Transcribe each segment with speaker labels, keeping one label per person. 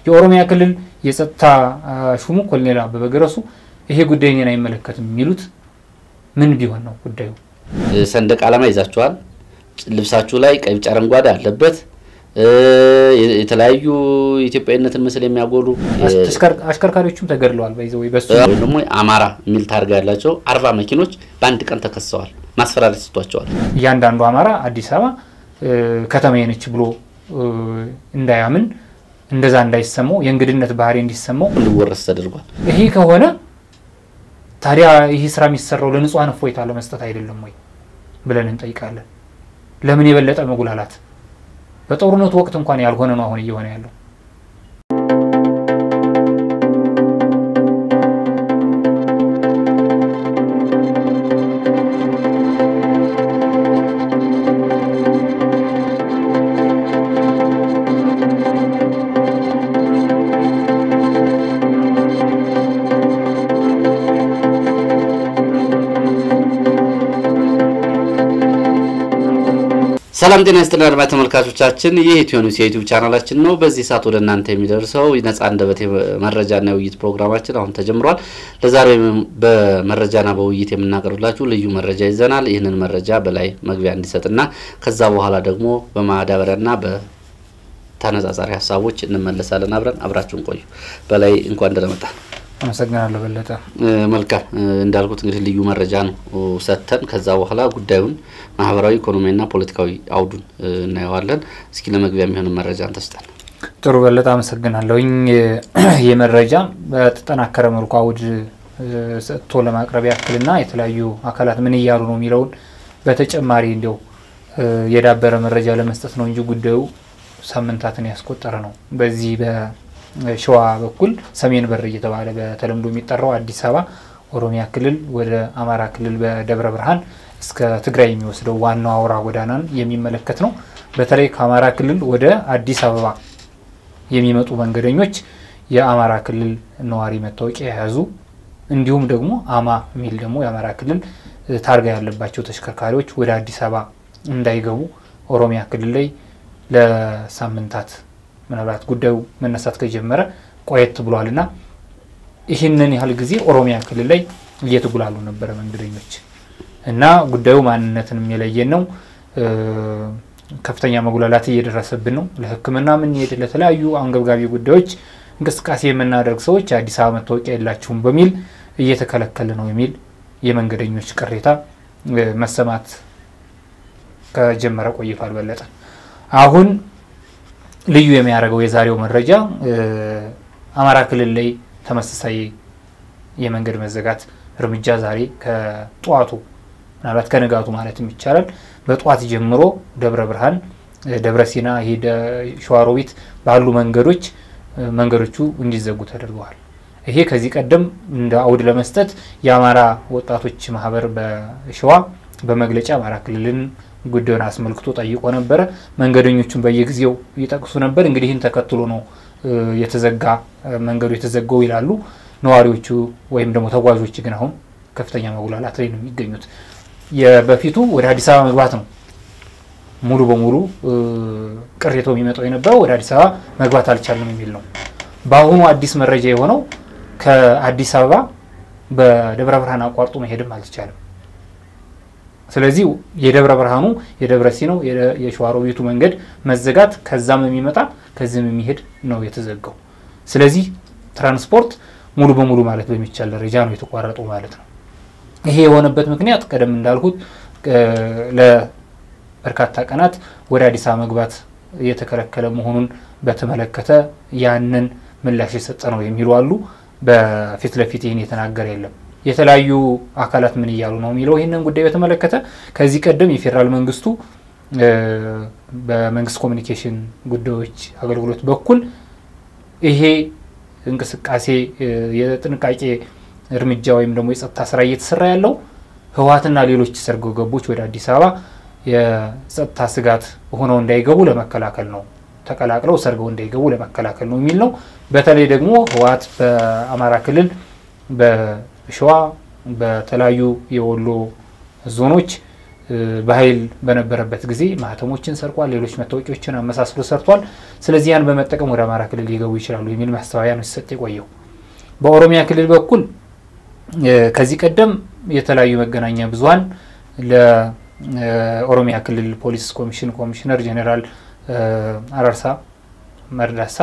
Speaker 1: የኦሮሚያ ክልል የጸጥታ ሹሙ ኮሎኔል አበበ ገረሱ ይሄ ጉዳይ እኔን አይመለከትም የሚሉት ምን ቢሆን ነው ጉዳዩ?
Speaker 2: ሰንደቅ ዓላማ ይዛችኋል፣ ልብሳችሁ ላይ ቀይ፣ ቢጫ፣ አረንጓዴ አለበት። የተለያዩ የኢትዮጵያዊነትን ምስል የሚያጎሉ
Speaker 1: አሽከርካሪዎቹም ተገድለዋል። በይዘ ወይ በሱ
Speaker 2: ወይም ደግሞ አማራ የሚል ታርጋ ያላቸው አርባ መኪኖች በአንድ ቀን ተከሰዋል። ማስፈራሪያ ሰጥቷቸዋል።
Speaker 1: እያንዳንዱ አማራ አዲስ አበባ ከተማዬ ነች ብሎ እንዳያምን እንደዛ እንዳይሰማው የእንግድነት ባህሪ እንዲሰማው
Speaker 2: እንዲወረስ ተደርጓል።
Speaker 1: ይሄ ከሆነ ታዲያ ይህ ስራ የሚሰራው ለንጹሐን እፎይታ ለመስጠት አይደለም ወይ ብለን እንጠይቃለን። ለምን የበለጠ መጉላላት? በጦርነቱ ወቅት እንኳን ያልሆነ ነው አሁን እየሆነ ያለው።
Speaker 2: ሰላም ጤና ይስጥልን አድማጭ ተመልካቾቻችን፣ ይህ ኢትዮ ኒውስ የዩቲዩብ ቻናላችን ነው። በዚህ ሰዓት ወደ እናንተ የሚደርሰው ነጻ አንደበት መረጃና የውይይት ፕሮግራማችን አሁን ተጀምሯል። ለዛሬ በመረጃና በውይይት የምናቀርብላችሁ ልዩ መረጃ ይዘናል። ይህንን መረጃ በላይ መግቢያ እንዲሰጥና ከዛ በኋላ ደግሞ በማዳበሪያና በተነጻጻሪ ሀሳቦች እንመለሳለን። አብረን አብራችሁን ቆዩ። በላይ እንኳን ደህና መጣ።
Speaker 1: አመሰግናለሁ በለጠ።
Speaker 2: መልካም እንዳልኩት እንግዲህ ልዩ መረጃ ነው ሰጥተን ከዛ በኋላ ጉዳዩን ማህበራዊ፣ ኢኮኖሚያዊና ፖለቲካዊ አውዱን እናየዋለን። እስኪ ለመግቢያ የሚሆን መረጃ እንተስጠን።
Speaker 1: ጥሩ በለጠ አመሰግናለሁኝ። ይህ መረጃ በተጠናከረ መልኩ አውድ ሰጥቶ ለማቅረብ ያክልና የተለያዩ አካላት ምን እያሉ ነው የሚለውን በተጨማሪ እንዲያው የዳበረ መረጃ ለመስጠት ነው እንጂ ጉዳዩ ሳምንታትን ያስቆጠረ ነው። በዚህ ሸዋ በኩል ሰሜን በር እየተባለ በተለምዶ የሚጠራው አዲስ አበባ ኦሮሚያ ክልል ወደ አማራ ክልል በደብረ ብርሃን እስከ ትግራይ የሚወስደው ዋናው አውራ ጎዳናን የሚመለከት ነው። በተለይ ከአማራ ክልል ወደ አዲስ አበባ የሚመጡ መንገደኞች የአማራ ክልል ነዋሪ መታወቂያ የያዙ እንዲሁም ደግሞ አማ የሚል ደግሞ የአማራ ክልል ታርጋ ያለባቸው ተሽከርካሪዎች ወደ አዲስ አበባ እንዳይገቡ ኦሮሚያ ክልል ላይ ለሳምንታት ምናልባት ጉዳዩ መነሳት ከጀመረ ቆየት ብሏል እና ይህንን ያህል ጊዜ ኦሮሚያ ክልል ላይ እየተጉላሉ ነበረ መንገደኞች እና ጉዳዩ ማንነትንም የለየን ነው። ከፍተኛ መጉላላት እየደረሰብን ነው። ለሕክምና የምንሄድ ለተለያዩ አንገብጋቢ ጉዳዮች እንቅስቃሴ የምናደርግ ሰዎች የአዲስ አበባ መታወቂያ የላችሁም በሚል እየተከለከለ ነው የሚል የመንገደኞች ቅሬታ መሰማት ከጀመረ ቆይቷል። በለጠ አሁን ልዩ የሚያደርገው የዛሬው መረጃ አማራ ክልል ላይ ተመሳሳይ የመንገድ መዘጋት እርምጃ ዛሬ ከጠዋቱ ምናልባት ከንጋቱ ማለትም ይቻላል በጠዋት ጀምሮ ደብረ ብርሃን፣ ደብረ ሲና፣ ይሄ ሸዋሮቢት ባሉ መንገዶች መንገዶቹ እንዲዘጉ ተደርገዋል። ይሄ ከዚህ ቀደም እንደ አውድ ለመስጠት የአማራ ወጣቶች ማህበር በሸዋ በመግለጫ አማራ ክልልን ጉዳዩን አስመልክቶ ጠይቆ ነበረ። መንገደኞቹን በየጊዜው ይጠቅሱ ነበር። እንግዲህ ይህን ተከትሎ ነው የተዘጋ መንገዱ የተዘጋው ይላሉ ነዋሪዎቹ ወይም ደግሞ ተጓዦች። ግን አሁን ከፍተኛ መጉላላት ላይ ነው የሚገኙት። በፊቱ ወደ አዲስ አበባ መግባት ነው ሙሉ በሙሉ ቅሬታው የሚመጣው የነበረው ወደ አዲስ አበባ መግባት አልቻልንም የሚል ነው። በአሁኑ አዲስ መረጃ የሆነው ከአዲስ አበባ በደብረ ብርሃን አቋርጦ መሄድም አልተቻለም። ስለዚህ የደብረ ብርሃኑ የደብረ ሲናው የሸዋሮቢቱ መንገድ መዘጋት ከዛም የሚመጣ ከዚህም የሚሄድ ነው የተዘጋው። ስለዚህ ትራንስፖርት ሙሉ በሙሉ ማለት በሚቻል ደረጃ ነው የተቋረጠው ማለት ነው። ይሄ የሆነበት ምክንያት ቀደም እንዳልኩት ለበርካታ ቀናት ወደ አዲስ አበባ መግባት እየተከለከለ መሆኑን በተመለከተ ያንን ምላሽ የሰጠ ነው የሚሉ አሉ። በፊት ለፊት ይህን የተናገረ የለም። የተለያዩ አካላት ምን እያሉ ነው የሚለው ይህንን ጉዳይ በተመለከተ ከዚህ ቀደም የፌዴራል መንግስቱ በመንግስት ኮሚኒኬሽን ጉዳዮች አገልግሎት በኩል ይሄ እንቅስቃሴ የጥንቃቄ እርምጃ ወይም ደግሞ የጸጥታ ስራ እየተሰራ ያለው ህወሓትና ሌሎች ሰርጎ ገቦች ወደ አዲስ አበባ የጸጥታ ስጋት ሆነው እንዳይገቡ ለመከላከል ነው፣ ተቀላቅለው ሰርገው እንዳይገቡ ለመከላከል ነው የሚል ነው። በተለይ ደግሞ ህወሓት በአማራ ክልል ሸዋ በተለያዩ የወሎ ዞኖች በኃይል በነበረበት ጊዜ ማህተሞችን ሰርቋል፣ ሌሎች መታወቂያዎችን አመሳስሎ ሰርቷል። ስለዚህ ያን በመጠቀም ወደ አማራ ክልል ሊገቡ ይችላሉ የሚል ማስተባበያ ነው ሲሰጥ የቆየው። በኦሮሚያ ክልል በኩል ከዚህ ቀደም የተለያዩ መገናኛ ብዙኃን ለኦሮሚያ ክልል ፖሊስ ኮሚሽን ኮሚሽነር ጄኔራል አራርሳ መርዳሳ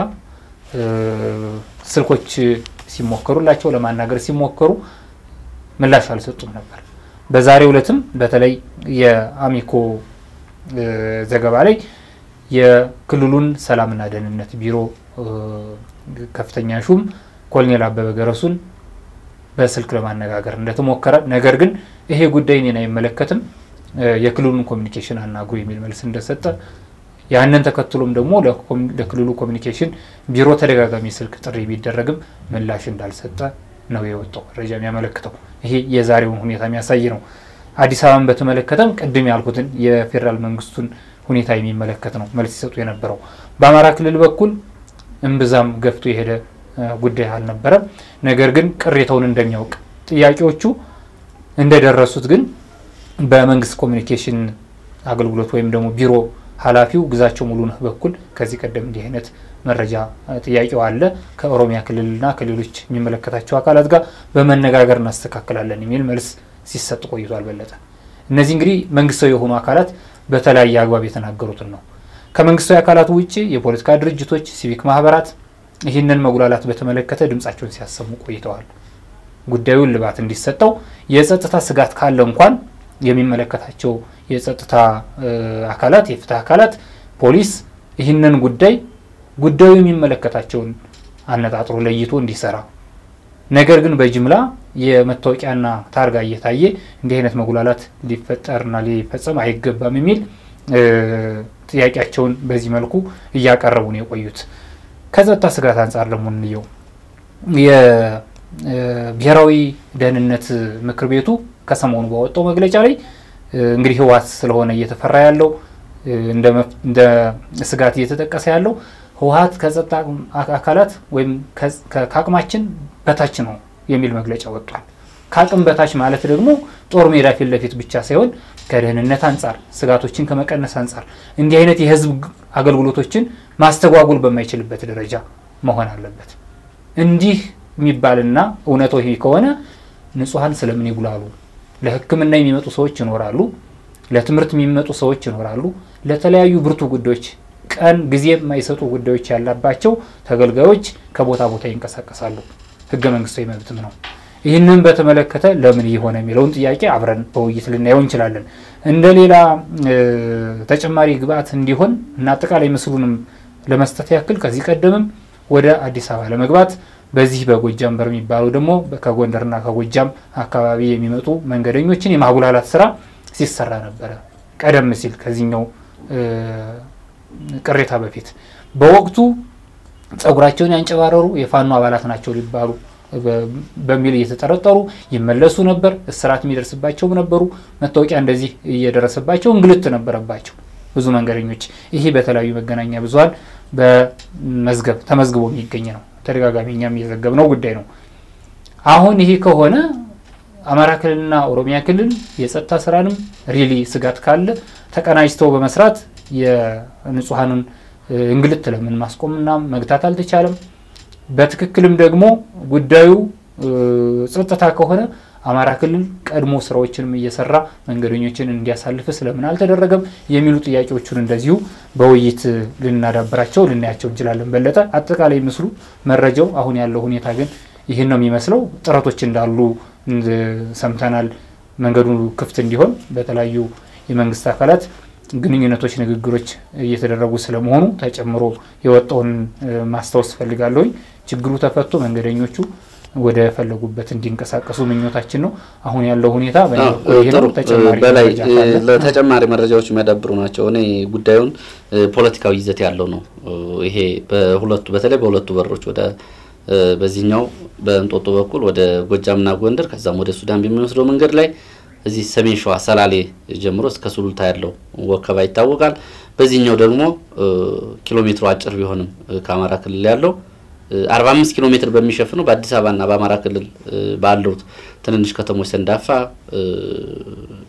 Speaker 1: ስልኮች ሲሞከሩላቸው ለማናገር ሲሞከሩ ምላሽ አልሰጡም ነበር። በዛሬው ዕለትም በተለይ የአሚኮ ዘገባ ላይ የክልሉን ሰላምና ደህንነት ቢሮ ከፍተኛ ሹም ኮሎኔል አበበ ገረሱን በስልክ ለማነጋገር እንደተሞከረ ነገር ግን ይሄ ጉዳይ እኔን አይመለከትም የክልሉን ኮሚኒኬሽን አናግሩ የሚል መልስ እንደሰጠ ያንን ተከትሎም ደግሞ ለክልሉ ኮሚኒኬሽን ቢሮ ተደጋጋሚ ስልክ ጥሪ ቢደረግም ምላሽ እንዳልሰጠ ነው የወጣው መረጃ የሚያመለክተው። ይሄ የዛሬውን ሁኔታ የሚያሳይ ነው። አዲስ አበባን በተመለከተም ቅድም ያልኩትን የፌዴራል መንግስቱን ሁኔታ የሚመለከት ነው መልስ ሲሰጡ የነበረው። በአማራ ክልል በኩል እምብዛም ገፍቶ የሄደ ጉዳይ አልነበረም። ነገር ግን ቅሬታውን እንደሚያውቅ ጥያቄዎቹ እንደደረሱት ግን በመንግስት ኮሚኒኬሽን አገልግሎት ወይም ደግሞ ቢሮ ኃላፊው ግዛቸው ሙሉነህ በኩል ከዚህ ቀደም እንዲህ አይነት መረጃ ጥያቄው አለ ከኦሮሚያ ክልልና ከሌሎች የሚመለከታቸው አካላት ጋር በመነጋገር እናስተካክላለን የሚል መልስ ሲሰጥ ቆይቷል። በለጠ እነዚህ እንግዲህ መንግስታዊ የሆኑ አካላት በተለያየ አግባብ የተናገሩትን ነው። ከመንግስታዊ አካላቱ ውጭ የፖለቲካ ድርጅቶች፣ ሲቪክ ማህበራት ይህንን መጉላላት በተመለከተ ድምጻቸውን ሲያሰሙ ቆይተዋል። ጉዳዩን ልባት እንዲሰጠው የጸጥታ ስጋት ካለ እንኳን የሚመለከታቸው የጸጥታ አካላት የፍትህ አካላት ፖሊስ ይህንን ጉዳይ ጉዳዩ የሚመለከታቸውን አነጣጥሮ ለይቶ እንዲሰራ ነገር ግን በጅምላ የመታወቂያና ታርጋ እየታየ እንዲህ አይነት መጉላላት ሊፈጠርና ሊፈጸም አይገባም የሚል ጥያቄያቸውን በዚህ መልኩ እያቀረቡ ነው የቆዩት። ከጸጥታ ስጋት አንጻር ደግሞ እንየው። የብሔራዊ ደህንነት ምክር ቤቱ ከሰሞኑ ባወጣው መግለጫ ላይ እንግዲህ ህወሓት ስለሆነ እየተፈራ ያለው እንደ ስጋት እየተጠቀሰ ያለው ህወሓት ከጸጥታ አካላት ወይም ከአቅማችን በታች ነው የሚል መግለጫ ወጥቷል። ከአቅም በታች ማለት ደግሞ ጦር ሜዳ ፊት ለፊት ብቻ ሳይሆን ከደህንነት አንጻር ስጋቶችን ከመቀነስ አንጻር እንዲህ አይነት የህዝብ አገልግሎቶችን ማስተጓጉል በማይችልበት ደረጃ መሆን አለበት። እንዲህ የሚባልና እውነታው ይሄ ከሆነ ንጹሐን ስለምን ይጉላሉ? ለሕክምና የሚመጡ ሰዎች ይኖራሉ። ለትምህርት የሚመጡ ሰዎች ይኖራሉ። ለተለያዩ ብርቱ ጉዳዮች ቀን ጊዜ የማይሰጡ ጉዳዮች ያላባቸው ተገልጋዮች ከቦታ ቦታ ይንቀሳቀሳሉ። ህገ መንግስታዊ መብትም ነው። ይህንን በተመለከተ ለምን የሆነ የሚለውን ጥያቄ አብረን በውይይት ልናየው እንችላለን። እንደ ሌላ ተጨማሪ ግብአት እንዲሆን እና አጠቃላይ ምስሉንም ለመስጠት ያክል ከዚህ ቀደምም ወደ አዲስ አበባ ለመግባት በዚህ በጎጃም በር የሚባለው ደግሞ ከጎንደርና ከጎጃም አካባቢ የሚመጡ መንገደኞችን የማጉላላት ስራ ሲሰራ ነበረ። ቀደም ሲል ከዚህኛው ቅሬታ በፊት በወቅቱ ጸጉራቸውን ያንጨባረሩ የፋኖ አባላት ናቸው ሊባሉ በሚል እየተጠረጠሩ ይመለሱ ነበር። እስራት የሚደርስባቸውም ነበሩ። መታወቂያ እንደዚህ እየደረሰባቸው እንግልት ነበረባቸው ብዙ መንገደኞች። ይሄ በተለያዩ መገናኛ ብዙኃን በመዝገብ ተመዝግቦ የሚገኝ ነው። ተደጋጋሚ እኛም እየዘገብነው ጉዳይ ነው። አሁን ይሄ ከሆነ አማራ ክልልና ኦሮሚያ ክልል የጸጥታ ስራንም ሪሊ ስጋት ካለ ተቀናጅተው በመስራት የንጹሐንን እንግልት ለምን ማስቆምና መግታት አልተቻለም? በትክክልም ደግሞ ጉዳዩ ጸጥታ ከሆነ አማራ ክልል ቀድሞ ስራዎችንም እየሰራ መንገደኞችን እንዲያሳልፍ ስለምን አልተደረገም? የሚሉ ጥያቄዎቹን እንደዚሁ በውይይት ልናዳብራቸው ልናያቸው እንችላለን። በለጠ አጠቃላይ ምስሉ መረጃው አሁን ያለው ሁኔታ ግን ይህን ነው የሚመስለው። ጥረቶች እንዳሉ ሰምተናል። መንገዱ ክፍት እንዲሆን በተለያዩ የመንግስት አካላት ግንኙነቶች፣ ንግግሮች እየተደረጉ ስለመሆኑ ተጨምሮ የወጣውን ማስታወስ ፈልጋለሁኝ። ችግሩ ተፈቶ መንገደኞቹ ወደ ፈለጉበት እንዲንቀሳቀሱ ምኞታችን ነው። አሁን ያለው ሁኔታ
Speaker 2: በላይ ለተጨማሪ መረጃዎች የሚያዳብሩ ናቸው። እኔ ጉዳዩን ፖለቲካዊ ይዘት ያለው ነው። ይሄ በሁለቱ በተለይ በሁለቱ በሮች ወደ በዚህኛው በእንጦጦ በኩል ወደ ጎጃምና ጎንደር ከዛም ወደ ሱዳን በሚወስደው መንገድ ላይ እዚህ ሰሜን ሸዋ ሰላሌ ጀምሮ እስከ ሱሉልታ ያለው ወከባ ይታወቃል። በዚህኛው ደግሞ ኪሎ ሜትሩ አጭር ቢሆንም ከአማራ ክልል ያለው 45 ኪሎ ሜትር በሚሸፍነው በአዲስ አበባና በአማራ ክልል ባሉት ትንንሽ ከተሞች ሰንዳፋ፣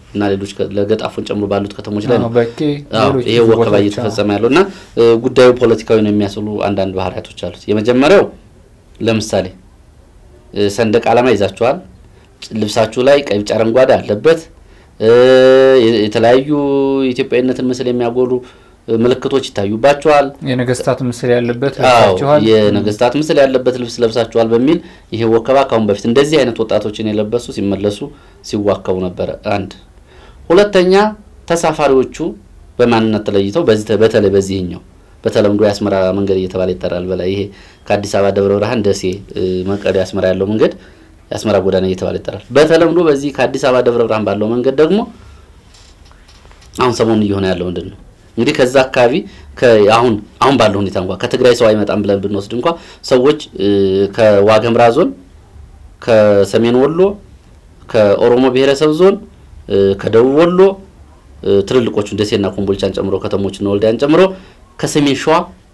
Speaker 2: እና ሌሎች ለገጣፎን ጨምሮ ባሉት ከተሞች ላይ ነው
Speaker 1: በቂ
Speaker 2: ይሄ ወከባ እየተፈጸመ ያለው እና ጉዳዩ ፖለቲካዊ ነው የሚያስሉ አንዳንድ ባህሪያቶች አሉት። የመጀመሪያው ለምሳሌ ሰንደቅ ዓላማ ይዛችኋል፣ ልብሳችሁ ላይ ቀይ፣ ቢጫ፣ አረንጓዴ አለበት። የተለያዩ የኢትዮጵያዊነትን ምስል የሚያጎሉ ምልክቶች ይታዩባቸዋል።
Speaker 1: የነገስታት ምስል ያለበት
Speaker 2: አዎ
Speaker 1: ለብሳችኋል።
Speaker 2: የነገስታት ምስል ያለበት ልብስ ለብሳችኋል በሚል ይሄ ወከባ ካሁን በፊት እንደዚህ አይነት ወጣቶችን የለበሱ ሲመለሱ ሲዋከቡ ነበረ። አንድ ሁለተኛ ተሳፋሪዎቹ በማንነት ተለይተው በዚህ በተለይ በዚህኛው በተለምዶ የአስመራ መንገድ እየተባለ ይጠራል። በላይ ይሄ ከአዲስ አበባ ደብረ ብርሃን፣ ደሴ፣ መቀሌ፣ አስመራ ያለው መንገድ የአስመራ ጎዳና እየተባለ ይጠራል። በተለምዶ በዚህ ከአዲስ አበባ ደብረ ብርሃን ባለው መንገድ ደግሞ አሁን ሰሞኑን እየሆነ ያለው ምንድን ነው? እንግዲህ ከዛ አካባቢ አሁን አሁን ባለው ሁኔታ እንኳ ከትግራይ ሰው አይመጣም ብለን ብንወስድ እንኳ ሰዎች ከዋገምራ ዞን፣ ከሰሜን ወሎ፣ ከኦሮሞ ብሔረሰብ ዞን፣ ከደቡብ ወሎ ትልልቆቹን ደሴና ኮምቦልቻን ጨምሮ ከተሞችና ወልዲያን ጨምሮ ከሰሜን ሸዋ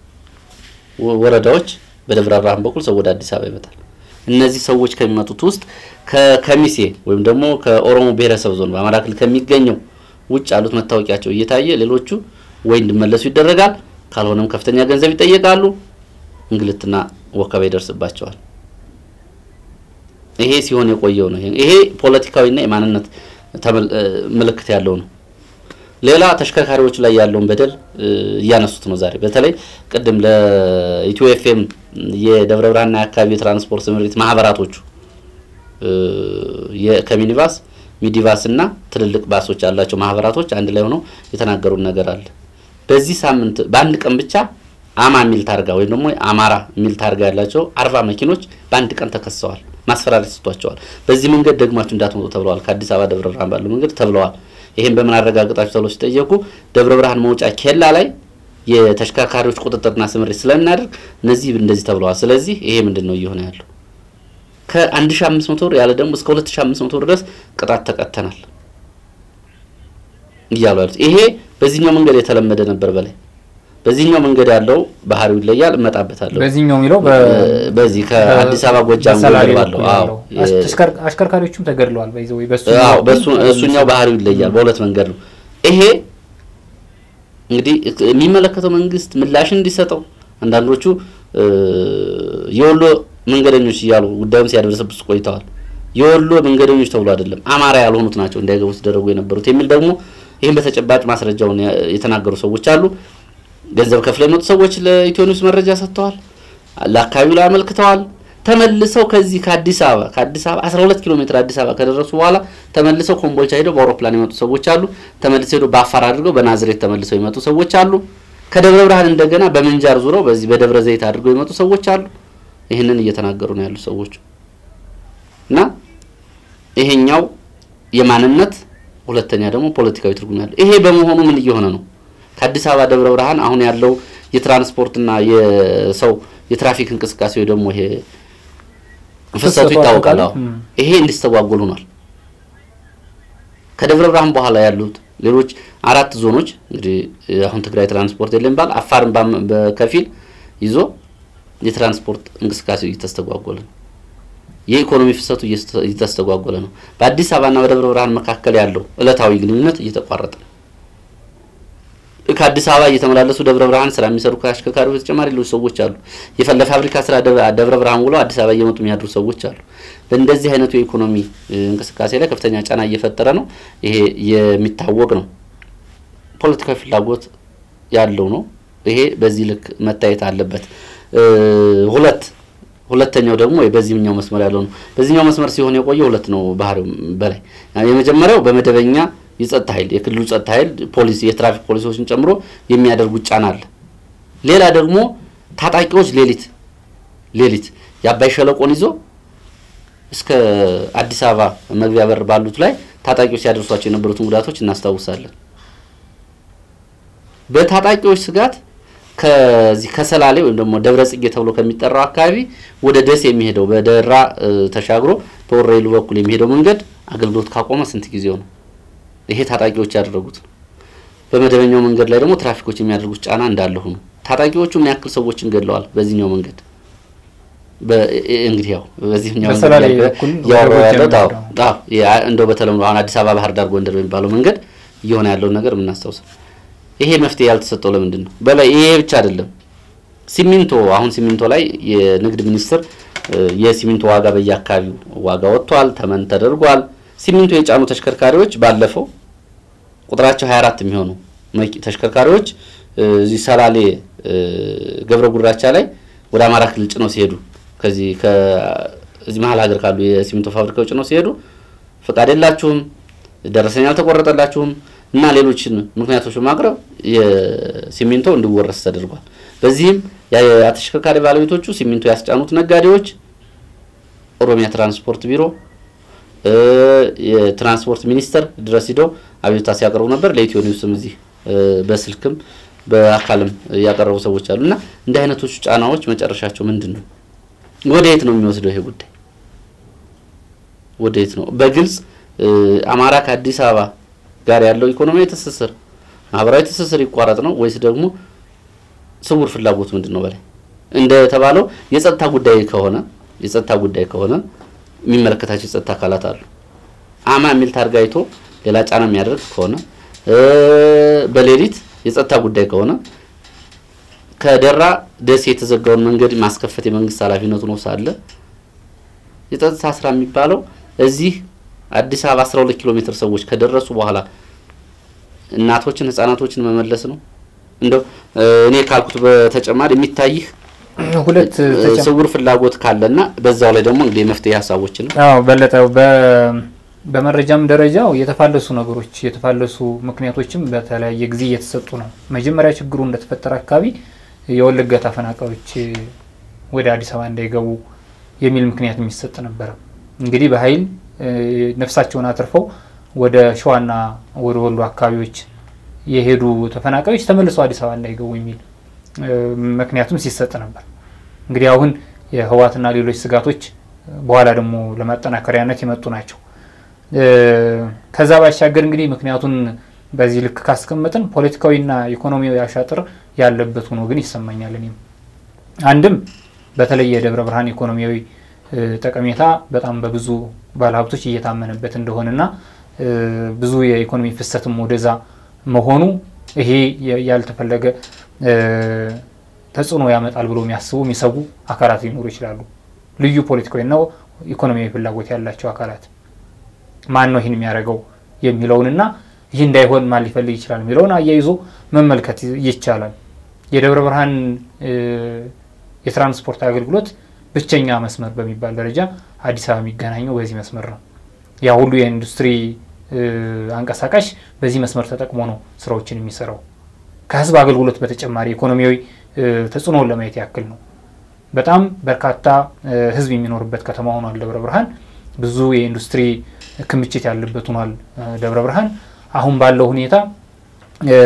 Speaker 2: ወረዳዎች በደብረ ብርሃን በኩል ሰው ወደ አዲስ አበባ ይመጣል። እነዚህ ሰዎች ከሚመጡት ውስጥ ከከሚሴ ወይም ደግሞ ከኦሮሞ ብሔረሰብ ዞን በአማራ ክልል ከሚገኘው ውጭ ያሉት መታወቂያቸው እየታየ ሌሎቹ ወይ እንዲመለሱ ይደረጋል፣ ካልሆነም ከፍተኛ ገንዘብ ይጠየቃሉ፣ እንግልትና ወከባ ይደርስባቸዋል። ይሄ ሲሆን የቆየው ነው። ይሄ ፖለቲካዊና የማንነት ምልክት ያለው ነው። ሌላ ተሽከርካሪዎች ላይ ያለውን በደል እያነሱት ነው። ዛሬ በተለይ ቅድም ለኢትዮ ኤፍኤም የደብረ ብርሃንና የአካባቢ የትራንስፖርት ስምሪት ማህበራቶቹ ከሚኒባስ ሚዲባስ እና ትልልቅ ባሶች ያላቸው ማህበራቶች አንድ ላይ ሆነው የተናገሩን ነገር አለ። በዚህ ሳምንት በአንድ ቀን ብቻ አማ የሚል ታርጋ ወይም ደግሞ አማራ የሚል ታርጋ ያላቸው አርባ መኪኖች በአንድ ቀን ተከሰዋል። ማስፈራሪያ ሰጥቷቸዋል። በዚህ መንገድ ደግማችሁ እንዳትመጡ ተብለዋል። ከአዲስ አበባ ደብረ ብርሃን ባለው መንገድ ተብለዋል። ይህን በምን አረጋግጣችሁ ተብለው ሲጠየቁ ደብረ ብርሃን መውጫ ኬላ ላይ የተሽከርካሪዎች ቁጥጥርና ስምሪት ስለምናደርግ እነዚህ እንደዚህ ተብለዋል። ስለዚህ ይሄ ምንድን ነው እየሆነ ያለው? ከ1500 ብር ያለ ደግሞ እስከ 2500 ብር ድረስ ቅጣት ተቀተናል እያሉ ያሉት ይሄ በዚህኛው መንገድ የተለመደ ነበር። በላይ በዚህኛው መንገድ ያለው ባህሪው ይለያል። እመጣበታለሁ።
Speaker 1: በዚህኛው የሚለው
Speaker 2: በዚህ ከአዲስ አበባ ጎጃም መንገድ ባለው አዎ
Speaker 1: አሽከርካሪዎቹም ተገድለዋል። በይዘው ወይ በሱ
Speaker 2: አዎ በሱ እሱኛው ባህሪው ይለያል። በሁለት መንገድ ነው። ይሄ እንግዲህ የሚመለከተው መንግስት ምላሽ እንዲሰጠው አንዳንዶቹ የወሎ መንገደኞች እያሉ ጉዳዩን ሲያደርሰብስ ቆይተዋል። የወሎ መንገደኞች ተብሎ አይደለም አማራ ያልሆኑት ናቸው እንዳይገቡ ሲደረጉ የነበሩት የሚል ደግሞ ይህም በተጨባጭ ማስረጃውን የተናገሩ ሰዎች አሉ። ገንዘብ ከፍለው የመጡ ሰዎች ለኢትዮ ኒውስ መረጃ ሰጥተዋል። ለአካባቢው ላይ አመልክተዋል። ተመልሰው ከዚህ ከአዲስ አበባ ከአዲስ አበባ 12 ኪሎ ሜትር አዲስ አበባ ከደረሱ በኋላ ተመልሰው ኮምቦልቻ ሄደው በአውሮፕላን የመጡ ሰዎች አሉ። ተመልሰው ሄደው በአፋር አድርገው በናዝሬት ተመልሰው የመጡ ሰዎች አሉ። ከደብረ ብርሃን እንደገና በምንጃር ዙረው በዚህ በደብረ ዘይት አድርገው የመጡ ሰዎች አሉ። ይህንን እየተናገሩ ነው ያሉ ሰዎች እና ይሄኛው የማንነት ሁለተኛ ደግሞ ፖለቲካዊ ትርጉም ያለው ይሄ በመሆኑ ምን እየሆነ ነው? ከአዲስ አበባ ደብረ ብርሃን አሁን ያለው የትራንስፖርትና የሰው የትራፊክ እንቅስቃሴ ወይ ደግሞ ይሄ ፍሰቱ ይታወቃል። አዎ ይሄ እንዲስተጓጎል ሆኗል። ከደብረ ብርሃን በኋላ ያሉት ሌሎች አራት ዞኖች እንግዲህ አሁን ትግራይ ትራንስፖርት የለም ባል አፋርን በከፊል ይዞ የትራንስፖርት እንቅስቃሴው እየተስተጓጎለ ነው። የኢኮኖሚ ፍሰቱ እየተስተጓጎለ ነው። በአዲስ አበባና በደብረ ብርሃን መካከል ያለው እለታዊ ግንኙነት እየተቋረጠ ነው። ከአዲስ አበባ እየተመላለሱ ደብረ ብርሃን ስራ የሚሰሩ ከአሽከርካሪዎች በተጨማሪ ሌሎች ሰዎች አሉ። ለፋብሪካ ስራ ደብረ ብርሃን ውለው አዲስ አበባ እየመጡ የሚያድሩ ሰዎች አሉ። በእንደዚህ አይነቱ የኢኮኖሚ እንቅስቃሴ ላይ ከፍተኛ ጫና እየፈጠረ ነው። ይሄ የሚታወቅ ነው። ፖለቲካዊ ፍላጎት ያለው ነው። ይሄ በዚህ ልክ መታየት አለበት። ሁለት ሁለተኛው ደግሞ በዚህኛው መስመር ያለው ነው። በዚህኛው መስመር ሲሆን የቆየ ሁለት ነው ባህሪው በላይ የመጀመሪያው በመደበኛ የጸጥታ ኃይል የክልሉ ጸጥታ ኃይል ፖሊስ የትራፊክ ፖሊሶችን ጨምሮ የሚያደርጉት ጫና አለ። ሌላ ደግሞ ታጣቂዎች ሌሊት ሌሊት የአባይ ሸለቆን ይዞ እስከ አዲስ አበባ መግቢያ በር ባሉት ላይ ታጣቂዎች ሲያደርሷቸው የነበሩትን ጉዳቶች እናስታውሳለን። በታጣቂዎች ስጋት ከዚህ ከሰላሌ ወይም ደግሞ ደብረ ጽጌ ተብሎ ከሚጠራው አካባቢ ወደ ደሴ የሚሄደው በደራ ተሻግሮ በወረኢሉ በኩል የሚሄደው መንገድ አገልግሎት ካቆመ ስንት ጊዜው ነው? ይሄ ታጣቂዎች ያደረጉት ነው። በመደበኛው መንገድ ላይ ደግሞ ትራፊኮች የሚያደርጉት ጫና እንዳለ ሆኖ ታጣቂዎቹ ምን ያክል ሰዎችን ገድለዋል? በዚህኛው መንገድ እንግዲህ ያው በዚህኛው
Speaker 1: በሰላሌ በኩል
Speaker 2: እያወራሁ
Speaker 1: ወደ
Speaker 2: ያለሁት አዎ
Speaker 1: ጎጃም
Speaker 2: አዎ ያ- እንደው በተለምዶ አሁን አዲስ አበባ፣ ባህር ዳር፣ ጎንደር በሚባለው መንገድ እየሆነ ያለውን ነገር የምናስታውሰው ይሄ መፍትሄ ያልተሰጠው ለምንድን ነው? በላይ ይሄ ብቻ አይደለም። ሲሚንቶ አሁን ሲሚንቶ ላይ የንግድ ሚኒስቴር እ፣ የሲሚንቶ ዋጋ በየአካባቢው ዋጋ ወጥቷል፣ ተመን ተደርጓል። ሲሚንቶ የጫኑ ተሽከርካሪዎች ባለፈው ቁጥራቸው 24 የሚሆኑ መኪ- ተሽከርካሪዎች እ፣ እዚህ ሰላሌ እ፣ ገብረ ጉራቻ ላይ ወደ አማራ ክልል ጭነው ሲሄዱ ከዚህ ከዚህ መሀል ሀገር ካሉ የሲሚንቶ ፋብሪካዎች ጭነው ሲሄዱ ፈቃድ የላችሁም፣ ደረሰኝ አልተቆረጠላችሁም እና ሌሎችን ምክንያቶች በማቅረብ የሲሚንቶ እንዲወረስ ተደርጓል። በዚህም ያ- ተሽከርካሪ ባለቤቶቹ ሲሚንቶ ያስጫኑት ነጋዴዎች ኦሮሚያ ትራንስፖርት ቢሮ እ፣ የትራንስፖርት ሚኒስቴር ድረስ ሂደው አቤቱታ ሲያቀርቡ ነበር። ለኢትዮ ኒውስም እዚህ እ፣ በስልክም በአካልም ያቀረቡ ሰዎች አሉ እና እንዲህ አይነቶቹ ጫናዎች መጨረሻቸው ምንድን ነው? ወደ የት ነው የሚወስደው ይሄ ጉዳይ? ወደ የት ነው? በግልጽ እ፣ አማራ ከአዲስ አበባ ጋር ያለው ኢኮኖሚያዊ ትስስር፣ ማህበራዊ ትስስር ይቋረጥ ነው ወይስ ደግሞ ስውር ፍላጎት ምንድን ነው? በላይ እንደተባለው የጸጥታ ጉዳይ ከሆነ የጸጥታ ጉዳይ ከሆነ የሚመለከታቸው የጸጥታ አካላት አሉ። አማ የሚል ታርጋ አይቶ ሌላ ጫና የሚያደርግ ከሆነ እ፣ በሌሊት የጸጥታ ጉዳይ ከሆነ ከደራ ደሴ የተዘጋውን መንገድ ማስከፈት የመንግስት ኃላፊነቱ ነው ሳለ የጸጥታ ስራ የሚባለው እዚህ አዲስ አበባ 12 ኪሎ ሜትር ሰዎች ከደረሱ በኋላ እናቶችን ህጻናቶችን መመለስ ነው። እንደው እ፣ እኔ ካልኩት በተጨማሪ የሚታይህ
Speaker 1: ሁለት
Speaker 2: እ፣
Speaker 1: ተጨማ-
Speaker 2: ስውር ፍላጎት ካለና በዛው ላይ ደግሞ እንግዲህ የመፍትሄ ሀሳቦችን
Speaker 1: አዎ በለጠ በ- በመረጃም ደረጃው የተፋለሱ ነገሮች የተፋለሱ ምክንያቶችም በተለያየ ጊዜ እየተሰጡ ነው። መጀመሪያ ችግሩ እንደተፈጠረ አካባቢ የወለጋ ተፈናቃዮች ወደ አዲስ አበባ እንዳይገቡ የሚል ምክንያት የሚሰጥ ነበረ። እንግዲህ በኃይል እ፣ ነፍሳቸውን አትርፈው ወደ ሸዋና ወደ ወሎ አካባቢዎች የሄዱ ተፈናቃዮች ተመልሰው አዲስ አበባ እንዳይገቡ የሚል እ፣ ምክንያቱም ሲሰጥ ነበር። እንግዲህ አሁን የህወሓትና ሌሎች ስጋቶች በኋላ ደግሞ ለማጠናከሪያነት የመጡ ናቸው። እ፣ ከዛ ባሻገር እንግዲህ ምክንያቱን በዚህ ልክ ካስቀመጥን ፖለቲካዊና ኢኮኖሚያዊ አሻጥር ያለበት ሆኖ ግን ይሰማኛል። እኔም አንድም በተለይ የደብረ ብርሃን ኢኮኖሚያዊ እ፣ ጠቀሜታ በጣም በብዙ ባለሀብቶች እየታመነበት እንደሆነና እ፣ ብዙ የኢኮኖሚ ፍሰትም ወደዛ መሆኑ ይሄ የ- ያልተፈለገ እ፣ ተጽዕኖ ያመጣል ብሎ የሚያስቡ የሚሰጉ አካላት ሊኖሩ ይችላሉ። ልዩ ፖለቲካዊና ኢኮኖሚያዊ ፍላጎት ያላቸው አካላት ማን ነው ይህን የሚያደርገው የሚለውንና ይህ እንዳይሆን ማን ሊፈልግ ይችላል የሚለውን አያይዞ መመልከት ይቻላል። የደብረ ብርሃን እ፣ የትራንስፖርት አገልግሎት ብቸኛ መስመር በሚባል ደረጃ አዲስ አበባ የሚገናኘው በዚህ መስመር ነው። ያ ሁሉ የኢንዱስትሪ እ፣ አንቀሳቃሽ በዚህ መስመር ተጠቅሞ ነው ስራዎችን የሚሰራው። ከህዝብ አገልግሎት በተጨማሪ ኢኮኖሚያዊ እ፣ ተጽዕኖውን ለማየት ያክል ነው። በጣም በርካታ እ፣ ህዝብ የሚኖርበት ከተማ ሆኗል ደብረ ብርሃን። ብዙ የኢንዱስትሪ ክምችት ያለበት ሆኗል እ፣ ደብረ ብርሃን። አሁን ባለው ሁኔታ እ፣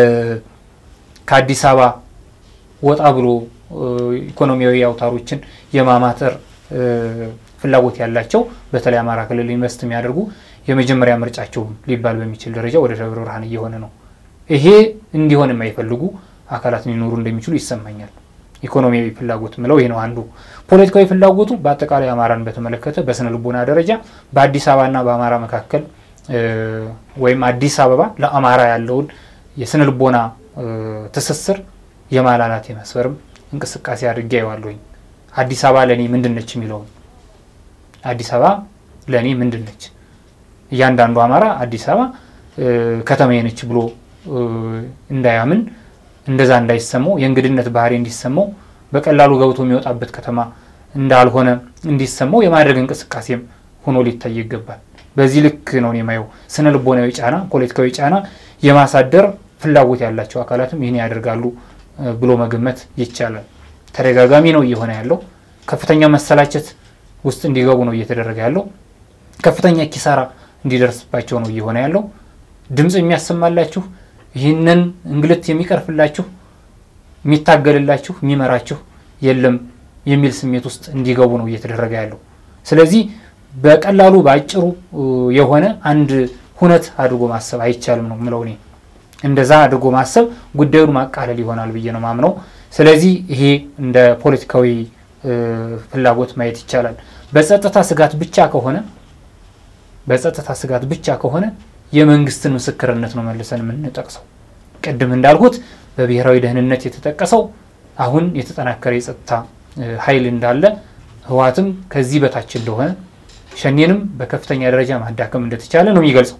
Speaker 1: ከአዲስ አበባ ወጣ ብሎ እ፣ ኢኮኖሚያዊ አውታሮችን የማማተር እ፣ ፍላጎት ያላቸው በተለይ አማራ ክልል ኢንቨስት የሚያደርጉ የመጀመሪያ ምርጫቸው ሊባል በሚችል ደረጃ ወደ ደብረ ብርሃን እየሆነ ነው። ይሄ እንዲሆን የማይፈልጉ አካላት ሊኖሩ እንደሚችሉ ይሰማኛል። ኢኮኖሚያዊ ፍላጎት ምለው ይሄ ነው አንዱ። ፖለቲካዊ ፍላጎቱ በአጠቃላይ አማራን በተመለከተ በስነ ልቦና ደረጃ በአዲስ አበባና በአማራ መካከል እ፣ ወይም አዲስ አበባ ለአማራ ያለውን የስነ ልቦና እ፣ ትስስር የማላላት የመስፈርም እንቅስቃሴ አድርጌ አየዋለሁኝ። አዲስ አበባ ለእኔ ምንድን ነች የሚለውን አዲስ አበባ ለእኔ ምንድን ነች? እያንዳንዱ አማራ አዲስ አበባ እ፣ ከተማዬ ነች ብሎ እ፣ እንዳያምን እንደዛ እንዳይሰማው የእንግድነት ባህሪ እንዲሰማው በቀላሉ ገብቶ የሚወጣበት ከተማ እንዳልሆነ እንዲሰማው የማድረግ እንቅስቃሴም ሆኖ ሊታይ ይገባል። በዚህ ልክ ነው እኔ የማየው። ስነ ልቦናዊ ጫና፣ ፖለቲካዊ ጫና የማሳደር ፍላጎት ያላቸው አካላትም ይህን ያደርጋሉ እ፣ ብሎ መገመት ይቻላል። ተደጋጋሚ ነው እየሆነ ያለው። ከፍተኛ መሰላቸት ውስጥ እንዲገቡ ነው እየተደረገ ያለው። ከፍተኛ ኪሳራ እንዲደርስባቸው ነው እየሆነ ያለው። ድምፅ የሚያሰማላችሁ ይህንን እንግልት የሚቀርፍላችሁ የሚታገልላችሁ የሚመራችሁ የለም የሚል ስሜት ውስጥ እንዲገቡ ነው እየተደረገ ያለው። ስለዚህ በቀላሉ በአጭሩ እ፣ የሆነ አንድ ሁነት አድርጎ ማሰብ አይቻልም ነው ምለው እኔ። እንደዛ አድርጎ ማሰብ ጉዳዩን ማቃለል ይሆናል ብዬ ነው ማምነው። ስለዚህ ይሄ እንደ ፖለቲካዊ ፍላጎት ማየት ይቻላል። በጸጥታ ስጋት ብቻ ከሆነ በጸጥታ ስጋት ብቻ ከሆነ የመንግስትን ምስክርነት ነው መልሰን የምንጠቅሰው። ቅድም እንዳልኩት በብሔራዊ ደህንነት የተጠቀሰው አሁን የተጠናከረ የጸጥታ ኃይል እንዳለ ህወሓትም ከዚህ በታች እንደሆነ ሸኔንም በከፍተኛ ደረጃ ማዳከም እንደተቻለ ነው የሚገልጸው።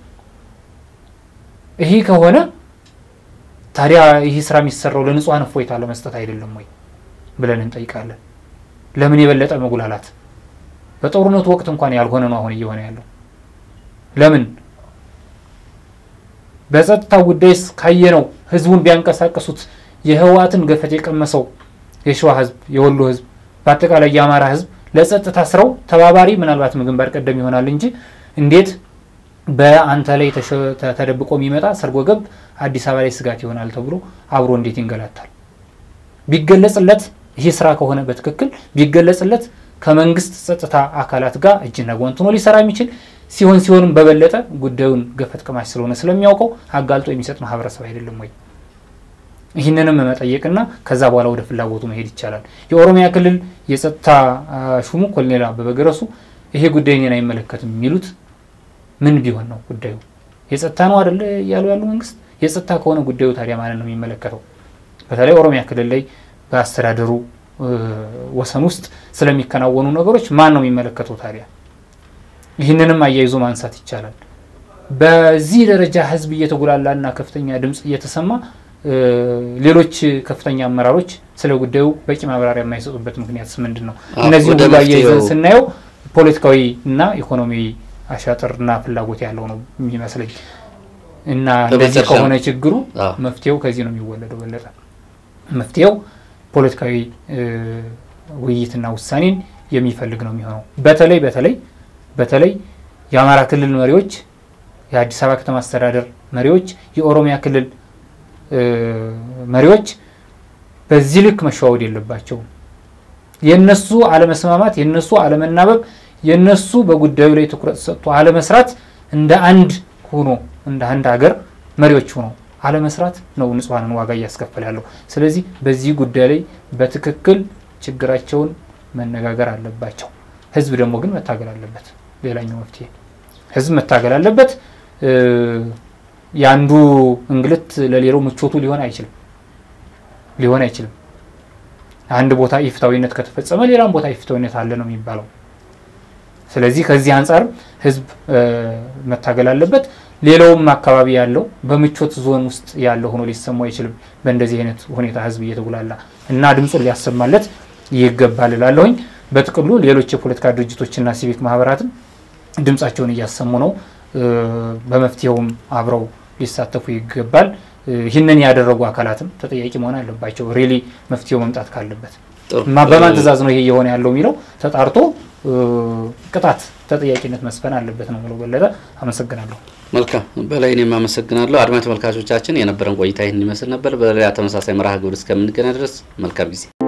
Speaker 1: ይህ ከሆነ ታዲያ ይህ ስራ የሚሰራው ለንጹሐን እፎይታ ለመስጠት አይደለም ወይ ብለን እንጠይቃለን። ለምን የበለጠ መጉላላት? በጦርነቱ ወቅት እንኳን ያልሆነ ነው አሁን እየሆነ ያለው። ለምን በጸጥታ ጉዳይስ ካየነው ህዝቡን ቢያንቀሳቀሱት የህወሓትን ገፈት የቀመሰው የሸዋ ህዝብ፣ የወሎ ህዝብ፣ በአጠቃላይ የአማራ ህዝብ ለጸጥታ ስራው ተባባሪ ምናልባትም ግንባር ቀደም ይሆናል እንጂ እንዴት በአንተ ላይ ተደብቆ የሚመጣ ሰርጎ ገብ አዲስ አበባ ላይ ስጋት ይሆናል ተብሎ አብሮ እንዴት ይንገላታል? ቢገለጽለት ይህ ስራ ከሆነ በትክክል ቢገለጽለት ከመንግስት ጸጥታ አካላት ጋር እጅና ጓንት ሆኖ ሊሰራ የሚችል ሲሆን ሲሆንም በበለጠ ጉዳዩን ገፈት ቀማሽ ስለሆነ ስለሚያውቀው አጋልጦ የሚሰጥ ማህበረሰብ አይደለም ወይ? ይህንንም መጠየቅና ከዛ በኋላ ወደ ፍላጎቱ መሄድ ይቻላል። የኦሮሚያ ክልል የጸጥታ ሹሙ ኮሎኔል አበበ ገረሱ ይሄ ጉዳይ እኔን አይመለከትም የሚሉት ምን ቢሆን ነው ጉዳዩ? የጸጥታ ነው አይደለ እያሉ ያሉ መንግስት የጸጥታ ከሆነ ጉዳዩ ታዲያ ማለት ነው የሚመለከተው? በተለይ ኦሮሚያ ክልል ላይ በአስተዳደሩ ወሰን ውስጥ ስለሚከናወኑ ነገሮች ማን ነው የሚመለከተው ታዲያ? ይህንንም አያይዞ ማንሳት ይቻላል። በዚህ ደረጃ ህዝብ እየተጉላላና ከፍተኛ ድምፅ እየተሰማ ሌሎች ከፍተኛ አመራሮች ስለ ጉዳዩ በቂ ማብራሪያ የማይሰጡበት ምክንያት ምንድን ነው? እነዚህ ሁሉ አያይዘን ስናየው ፖለቲካዊ እና ኢኮኖሚያዊ አሻጥርና ፍላጎት ያለው ነው የሚመስለኝ እና እንደዚህ ከሆነ ችግሩ መፍትሄው ከዚህ ነው የሚወለደው። በለጠ መፍትሄው ፖለቲካዊ ውይይትና ውሳኔን የሚፈልግ ነው የሚሆነው። በተለይ በተለይ በተለይ የአማራ ክልል መሪዎች፣ የአዲስ አበባ ከተማ አስተዳደር መሪዎች፣ የኦሮሚያ ክልል መሪዎች በዚህ ልክ መሸዋወድ የለባቸውም። የነሱ አለመስማማት፣ የነሱ አለመናበብ፣ የነሱ በጉዳዩ ላይ ትኩረት ሰጥቶ አለመስራት እንደ አንድ ሆኖ እንደ አንድ ሀገር መሪዎች ሆኖ አለመስራት ነው ንጹሐንን ዋጋ እያስከፈለ ያለው። ስለዚህ በዚህ ጉዳይ ላይ በትክክል ችግራቸውን መነጋገር አለባቸው። ህዝብ ደግሞ ግን መታገል አለበት። ሌላኛው መፍትሄ ህዝብ መታገል አለበት። የአንዱ እንግልት ለሌላው ምቾቱ ሊሆን አይችልም ሊሆን አይችልም። አንድ ቦታ ኢፍታዊነት ከተፈጸመ ሌላም ቦታ ኢፍታዊነት አለ ነው የሚባለው። ስለዚህ ከዚህ አንጻር ህዝብ መታገል አለበት። ሌላውም አካባቢ ያለው በምቾት ዞን ውስጥ ያለው ሆኖ ሊሰማው አይችልም። በእንደዚህ አይነት ሁኔታ ህዝብ እየተጉላላ እና ድምፁን ሊያሰማለት ይገባል እላለሁኝ። በጥቅሉ ሌሎች የፖለቲካ ድርጅቶችና ሲቪክ ማህበራትም ድምፃቸውን እያሰሙ ነው። በመፍትሄውም አብረው ሊሳተፉ ይገባል። ይህንን ያደረጉ አካላትም ተጠያቂ መሆን አለባቸው። ሪሊ መፍትሄው መምጣት ካለበት በማን ትዕዛዝ ነው ይሄ እየሆነ ያለው የሚለው ተጣርቶ ቅጣት፣ ተጠያቂነት መስፈን አለበት ነው ብለው በለጠ። አመሰግናለሁ።
Speaker 2: መልካም በላይ እኔም አመሰግናለሁ። አድማጭ ተመልካቾቻችን የነበረን ቆይታ ይህን ይመስል ነበር። በሌላ ተመሳሳይ መርሃ ግብር እስከምንገናኝ ድረስ መልካም ጊዜ